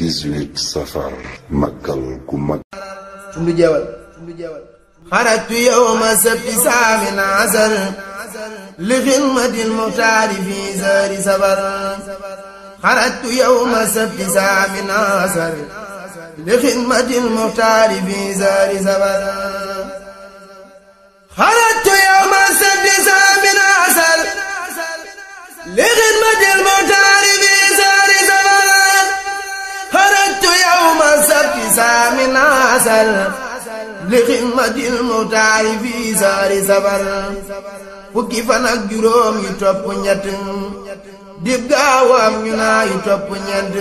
18 safar màggal gu mag tundu jeewal xarajtu yowma sabti saamin asar li xidmati lmuxtaari fi sari safar xarajtu yowma sabti saamin asar li xidmati lmuxtaari fi sari safar xarajtu yowma sabti saamin asar li xidmati lmuxtaari fi sari safar xarajtu yowma sabti saamin asar li xidmatil muxtaari fii saari safar fukki fan ak juróom yu topp ñett dib gaawam ñu naa yu topp ñett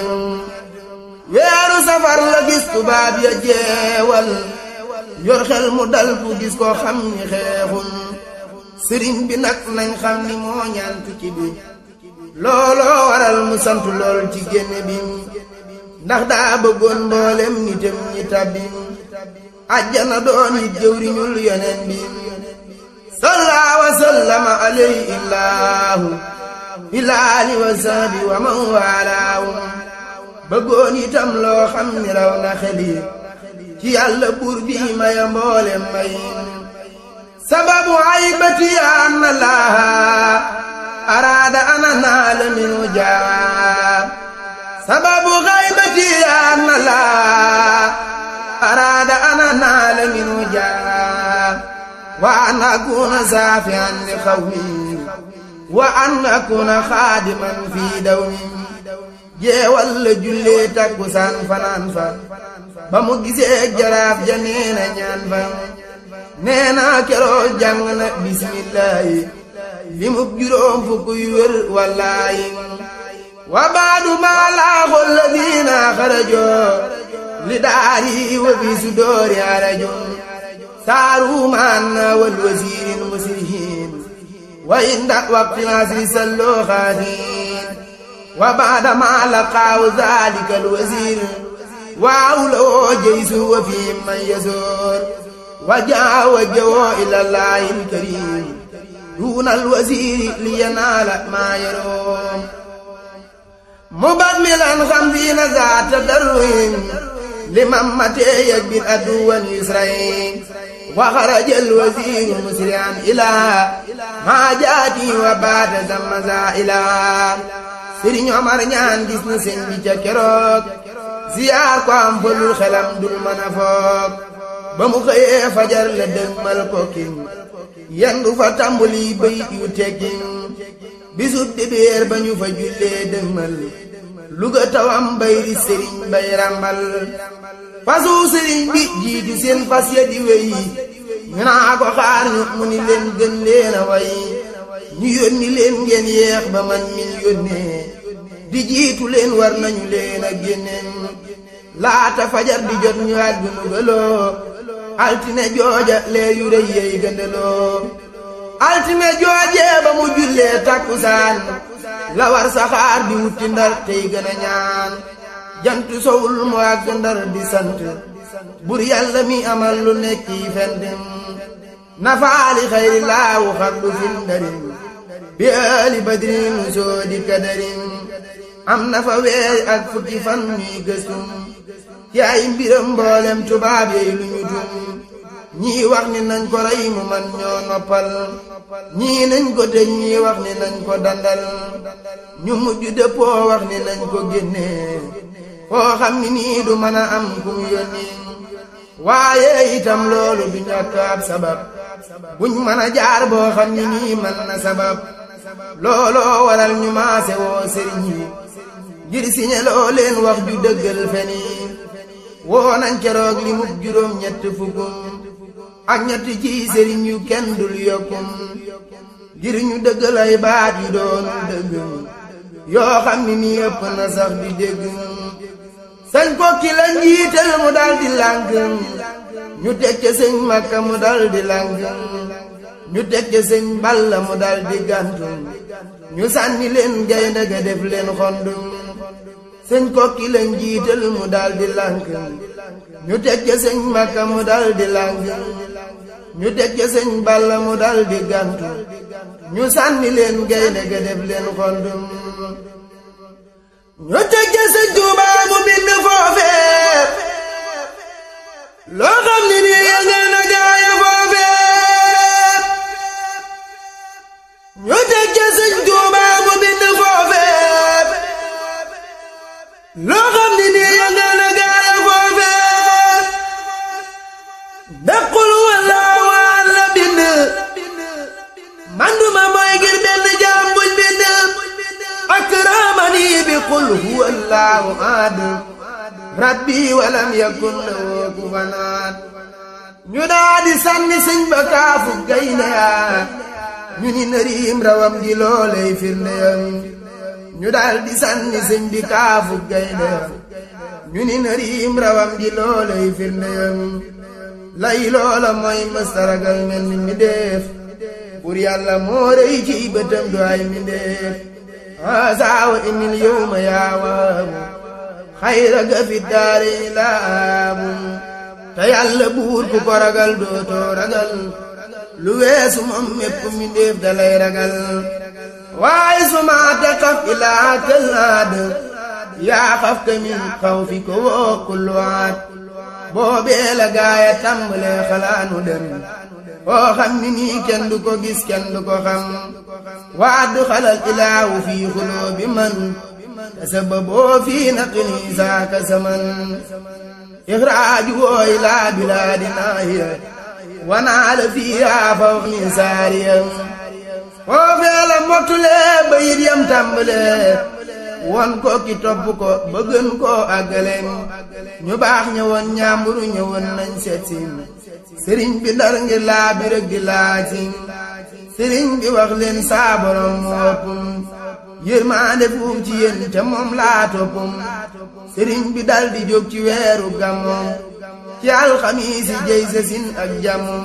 weeru safar la gis tubaab ya jeewal yor xel mu dal fu gis ko xam ni xeexul sëriñ bi nag nañ xam ni moo ñaan tukki bi looloo waral mu sant lool ci génne bi ndax daa bëggoon mboolem nitam ñi tabbi ajjana doon yi jëwriñul yoneen bi salla wa sallama alayhi illaahu ilaali wa sahbi wa man waalaahu bëggoon itam loo xam ni raw na xeli ci yàlla buur bi maya mboolem may sababu aybati anna laaha araada ana naala minu jaa sababu aybati anna laaha أراد أن أنال منه جاه وأن أكون سافعا لقومي وأن أكون خادما في دومي jeewal la jullee takkusaan fanaan fa ba mu gisee jaraaf ja neena ñaan fa neena keroo jàng na bismillaahi li mu juróom fukk yu wér wallaahi wa baadu maa laaxu lladiina xarajoo li daari wa fi sudoori arajun saaru maanna wal wasiirin musrihin wa inda waqti asri salloo xaatiin wa baada maa laqaaw zaalika al wasiir waaw lawoo jeysu wa fi man yasoor wa jaa wa jawoo ila llaahi al kariim duuna al wasiiri li yanaala maa yaroom mubadmilan xamsiina zaata darwin لمن متى يكبر أدوا يسرين وخرج الوزير مسرعا إلى حاجاتي وبعد ثم زائلا سيرين عمر ñaan gis na sëñ bi ca keroog ziyaar ko am falul xelam dul mën a foog ba mu xëyee fajar la dëgmal ko kin yendu fa tàmbali bayit yu tekkin bisub dibéer ba ñu fa jullee dëgmal luga tawam bayri sëriñ bay rambal fasu sëriñ bi jiitu seen fas ya di wey ñu naa ko xaar ñu mu ni leen gën leen a way ñu yónni leen ngeen yeex ba man min yónnee di jiitu leen war nañu leen a génneen laata fajar di jot ñu àgg nu galoo altine jooja leer yu rëy yey gëndaloo altine joojee ba mu jullee takkusaan la war saxaar di wutti ndar tey gën a ñaan jant sowul mu àgg ndar di sant bur yàlla mi amal lu nekk yi fendim nafaali xayri laawu xardu fil ndarim bi aali badrin soo di kadarim am na fa weer ak fukki fan ñuy gëstum ci ay mbiram mboolem tubaab yey lu ñu tum ñii wax ni nañ ko rey mu man ñoo noppal ñii nañ ko tëj ñii wax ni nañ ko dandal ñu mujj dëppoo wax ni nañ ko génnee foo xam ni nii du mën a am kum yónni waaye itam loolu du ñàkk ab sabab buñ mën a jaar boo xam ni nii mën na sabab looloo waral ñu maase woo sëriñ yi ngir siñe loo leen wax ju dëggal feni woo nañ keroog li mub juróom ñett fukkum ak ñett ci sëriñ yu kenn dul yokkum ngir ñu dëggal ay baat yu doonul dëgg yoo xam ni nii ëpp na sax di dégg sëñ kokki la njiital mu dal di lànk ñu teg ca sëñ makka mu dal di lànk ñu teg ca sëñ balla mu dal di gàntu ñu sànni leen gaynde ga def leen xondu sëñ kokki la njiital mu dal di lànk ñu teg ca sëñ makka mu dal di lànk ñu teg ca sëñ balla mu dal di gàntu ñu sànni leen gaynde ga def leen xondum ñu teg ca sëñ Tuubaa mu bind fo loo xam ni nii yëngal na gaaya foofee daqul wala waan la bind manduma mooy ngir benn jaam buñ bind akramani bi qul huwa allahu ahad rabbi walam yakun lahu kufuwan ahad ñu daa di sànni sëñ ba kaafu gaynde yaa ñu ni nëriim rawam di looley firndeyam ñu daal di sànni sëñ bi kaafu gaynde yaa ñu ni nëriim rawam di looley firndeyam lay loola mooy mëstaragal mel ni mi def pour yàlla moo rëy ci bëtam du ay mi def asaawa inil yowma yaawaamu xayra ga fi daare laamu te yàlla buur ku ko ragal dootoo ragal lu weesu moom mépp mi ndéef dalay ragal waaye suma te xaf ilaa këllaad yaa xaf ka min xaw fi ko woo kulluwaat boobee la gaaya tàmbalee xalaanu dem oo xam ni nii kenn du ko gis kenn du ko xam waaddu xalal ilaahu fii xuloo bi man te sababoo fii naqini saaka saman ixraaju woo ilaa bilaadi naahiya wanaala fiihaa fawqi saariya foofee la mottulee bayit yam tàmbalee won ko ki topp ko ba gën koo àggale ñu baax ñëwoon ñaamburu ñëwoon nañ seet si sëriñ bi ndar ngir laa bi rek di laaj sëriñ bi wax leen saa borom moo ëpp yërmaande fuum ci yéen te moom laa toppum sëriñ bi dal di jóg ci weeru gàmmoom ci alxamiisi jëy sa sin ak jàmmum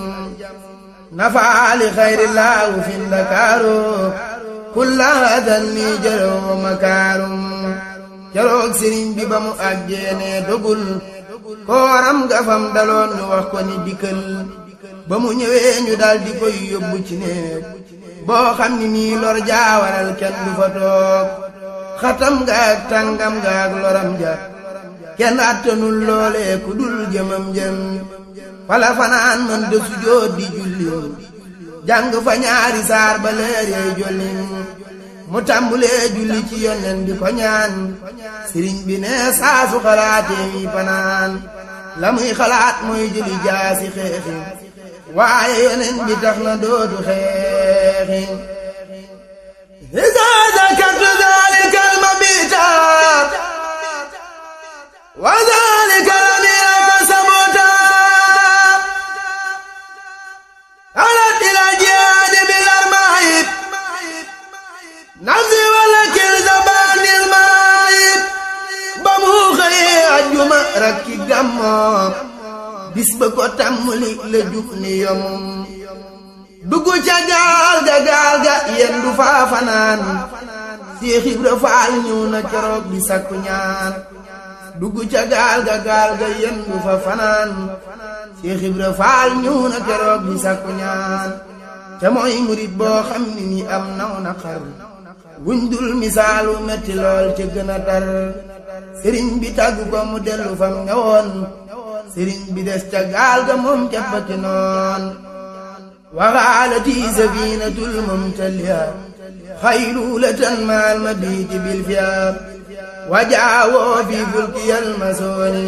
nafaali xayri laawu fi ndakaaru kulla hadan ni jëroo makaarum keroog sëriñ bi ba mu àggeene dogul kooram nga fam daloon ñu wax ko ni dikkal ba mu ñëwee ñu dal di koy yóbbu ci néeg boo xam ni nii lor jaawaral kenn du fa toog xatam nga ak tàngam nga ak loram ja kenn attanul loolee ku dul jëmam jëm fala fanaan mën de sujjóot di julli jàng fa ñaari saar ba leer yey jollim mu tàmbulee julli ci yonnen di ko ñaan sëriñ bi ne saasu xalaatee yi fanaan la muy xalaat mooy jëli jaasi xeexi waaye yonen bi tax na dootu xeexi إذا ذكرت ذلك المبيت وذلك لم يك سبوتا أردت إلى جهاد بالأرمايب نفسي ولكن زبان المايب بموخي أجمع ركي قمو bis ba ko tàmmali la jug ni yomum dugg ca gaal ga gaal ga yen du faa fanaan Seex Ibra Faal ñëw na keroog di sakku ñaan dugg ca gaal ga gaal ga yen du fa fanaan Seex Ibra Faal ñëw na keroog di sakku ñaan te mooy murit boo xam ni ni am naw na xar wuñ dul misaalu metti lool ca gën a tar sëriñ bi tàgg ko mu dellu fam ñëwoon sëriñ bi des ca gaal ga moom ca fakki noon waxaalati safinatul mumtaliya xaylulatan maal mabiti bil fiya wajaawoo fi fulkiyal masooni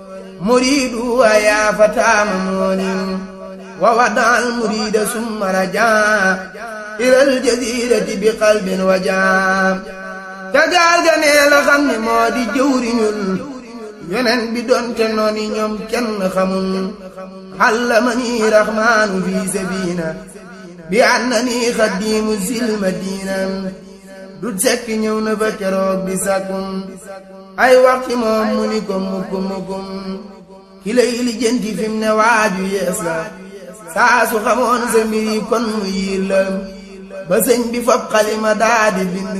muridu wa yaa fataama mooni wa wadaal murida summa rajaa ilal jazirati bi qalbin wajaa ca gaal ga nee la xam ni moo di jëwriñul yonen bi doonte nooni ñoom kenn xamul xallamani raxmaanu fi sabina bi annani xaddiimu sil madina du sekk ñëw na fa keroog di sàkkum ay waxti moom mu ni ko mukkum mukkum ki lay lijjanti fi mu ne waaju yees la saa su xamoon sa mbir yi kon mu yiir la ba sëñ bi fab xalima daa di bind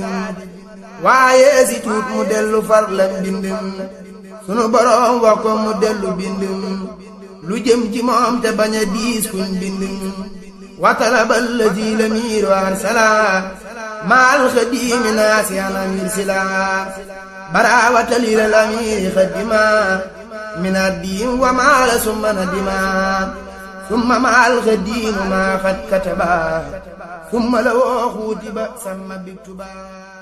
waaye si tuut mu dellu far lam bind sunu boroom wax ko mu dellu bind lu jëm ci moom te bañ a diis kuñ bind watalaba alladi lamiiru arsala maal xadiimi naasiyan amir sila baraawatalil amiiri xadima min addiim wa maala summa nadima summa maal xadiimu maa xad kataba summa la woo xuutiba samma biktuba